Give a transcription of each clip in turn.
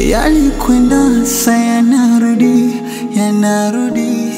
yalikwenda sa yanarudi, yanarudi,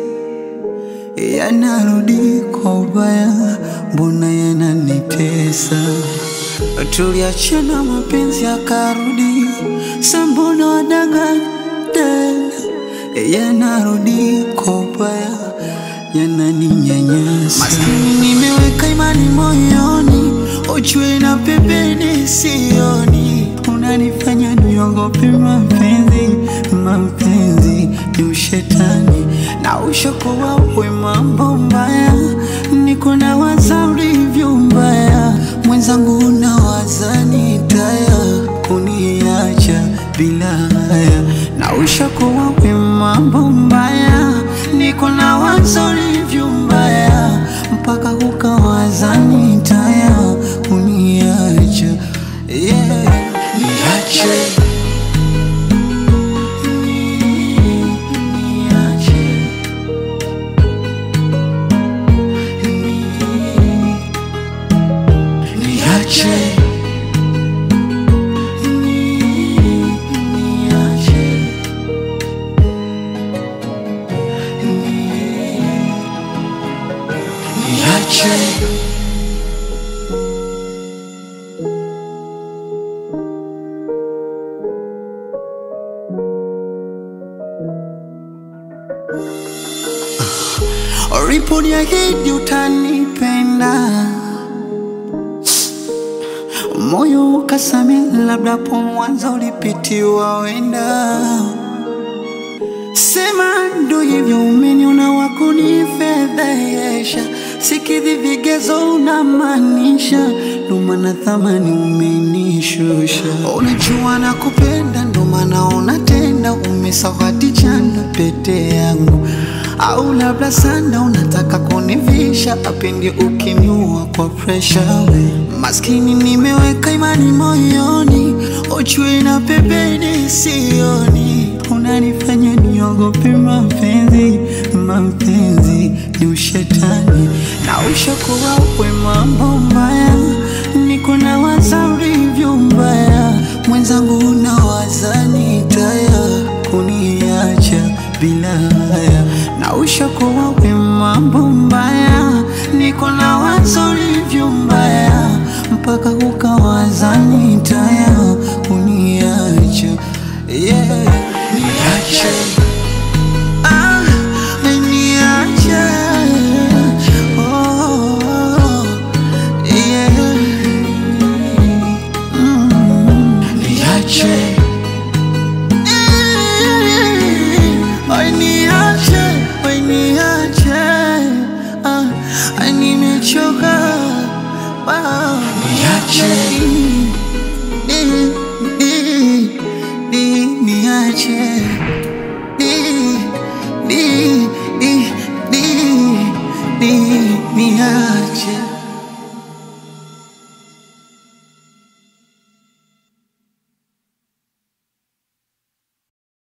yanarudi kwa ubaya, mbona yananitesa? Tuliachana mapenzi yakarudi, sa mbona wadanganya tena? Yanarudi kwa ubaya, yananinyanyasa. Maskini nimeweka imani moyoni, ujue na pembeni sioni, unanifanya niogope mapenzi. Mapenzi ni ushetani na ushakuwa we mambo mbaya, niko na waza ulivyo mbaya, mwenzangu unawaza nitaya kuniacha bila haya, na ushakuwa we mambo mbaya, niko na waza ulivyo mbaya, mpaka ukawaza nitaya kuniacha yeah. Niache niache niache niache niache uliponiahidi utanipenda, moyo ukasame, labda po mwanzo ulipitiwa wenda. Sema ndo hivyo, umeniona wakunifedhehesha, sikidhi vigezo unamaanisha, ndo maana thamani umenishusha. Unajua nakupenda, ndo maana unatenda, umesawadi chanda pete yangu au labda sana unataka kunivisha apindi ukiniua kwa presha we maskini nimeweka imani moyoni ujue na pembeni sioni unanifanya niogope mapenzi mapenzi ni ushetani na ushakuwa we mambo mbaya niko na waza ulivyo mbaya mwenzangu unawaza nitaya kuniacha bila haya na ushakuwa we mambo mbaya, niko na wazo ulivyo mbaya, mpaka ukawaza nitaya kuniacha yeah. Niache